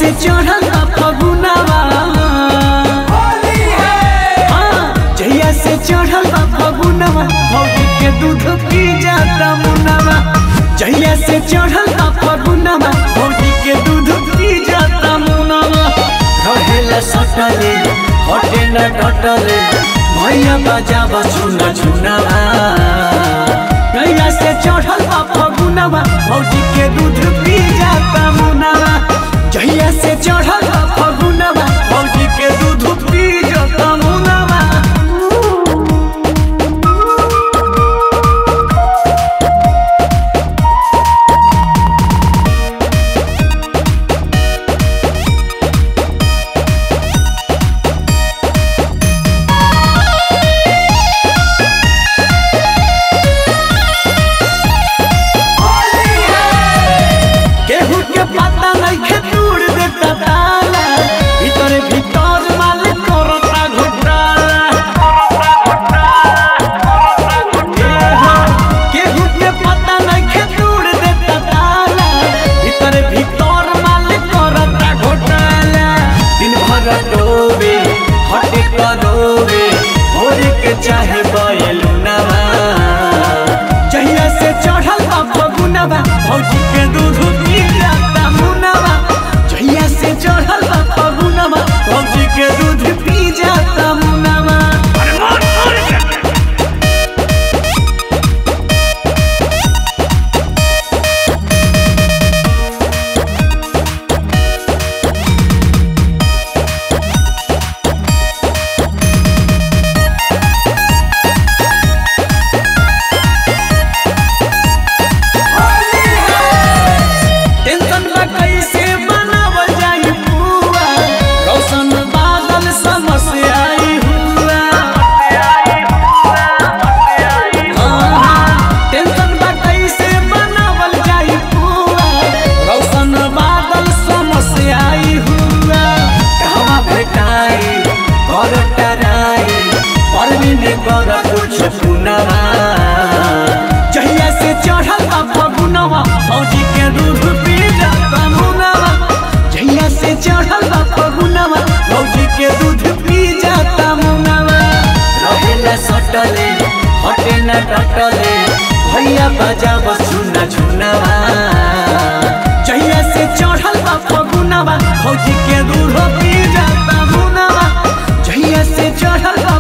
से चढ़ल बा फगुनवा हाँ, जहिया से चढ़ल बा फगुनवा भौजी के दूध पी जाता मुनवा जहिया से चढ़ल बा फगुनवा भौजी के दूध पी जाता मुनवा रहेला सटले हटे न डटले भैया बजाब छुन छुनवा जहिया से चढ़ल बा फगुनवा भौजी के दूध पी जाता मुनवा जहिया से चढ़ल बा फगुनवा भौजी के दूध पी जाता मुनवा केहू के पता नहीं खे तूड़ देता ताला भीतर भीतर माल करता घोटाला केहू के पता नहीं खे तूड़ देता ताला भीतर भीतर माल करता घोटाला दिन भर डोबे हटे करोबे भोरे के चाहे बयलू नवा जहिया से चढ़ल बा फगुनवा भौजी के दूध पी जाता मुनवा जहिया से चढ़ल बा फगुनवा भौजी के दूध पी जाता मुनवा टेंशन बा कैसे बनावल जाई पुआ रौशन बादल समस्या आई हुआ हाँ, टेंशन बा कैसे बनावल जाई पुआ रौशन बादल समस्या आई हुआ कहवा भेटाई घर टराई परवीन कर कुछ पुनवा जहिया से चढ़ल बा फगुनवा फौजी के दूध पी जाता मुनवा जहिया से चढ़ल बा फगुनवा फौजी के दूध पी जाता मुनवा रहेला सटले हटे न डटले भैया बजाब सुना झुनवा जहिया से चढ़ल बा फगुनवा फौजी के दूध पी जाता मुनवा जहिया से चढ़ल बा